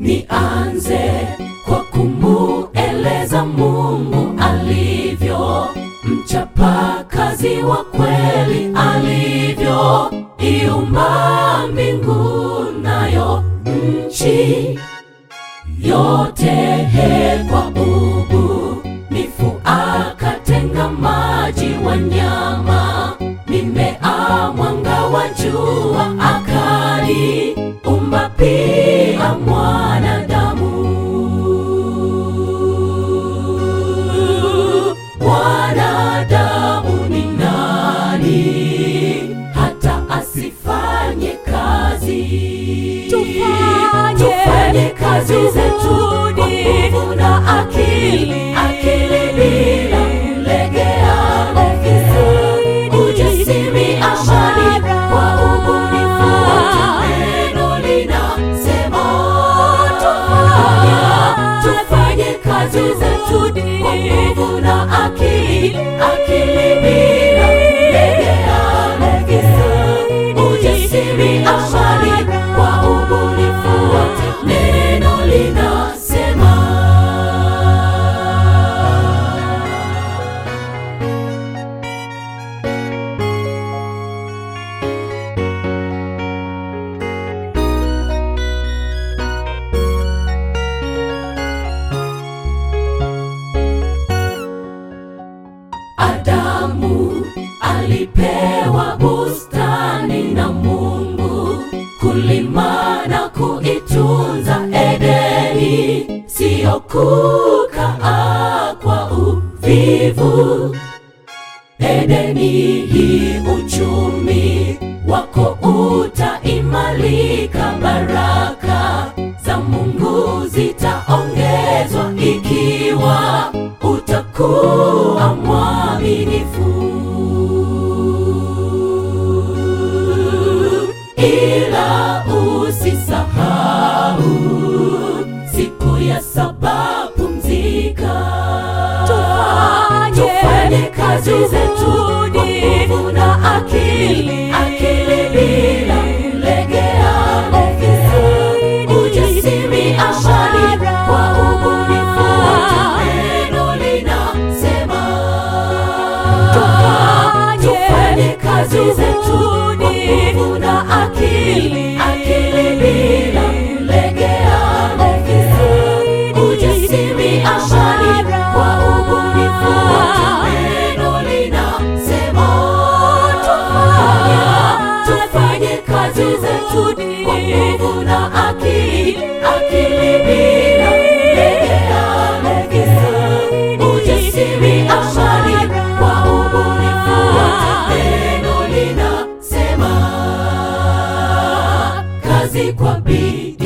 nianze kwa kumueleza Mungu alivyo mchapa kazi wa kweli alivyo iumba mbingu nayo nchi yote he kwa ubunifu akatenga maji wanyama mimea mwanga wa jua akaliumba pia mwanadamu mwanadamu ni nani hata asifanye kazi Tufanye, tufanye kazi zetu kwa nguvu na akili akili bila kulegea legea ujasiri amani kwa ubunifu wote neno linasema tufanye kazi zetu kwa nguvu na akili akili bila kulegea legea ujasiri amani kwa ubunifu wote neno linasema Adamu alipewa bustani na Mungu kulima na kuitunza Edeni, siyo kukaa kwa uvivu. Edeni hii uchumi wako utaimarika, baraka za Mungu zitaongezwa ikiwa utakuwa mwaminifu. Ila usisahau siku ya saba pumzika, Tufanye, tufanye kazi zetu kwa nguvu na akili, akili bila kulegea legea, ujasiri amani kwa ubunifu wote neno linasema Tufanye, tufanye kazi zetu kwa nguvu na akili, akili bila kulegea legea, ujasiri amani kwa ubunifu wote neno linasema tufanye kazi zetu kwa nguvu na akili, akili bila kulegea legea, ujasiri amani kwa ubunifu wote neno linasema kazi kwa bidii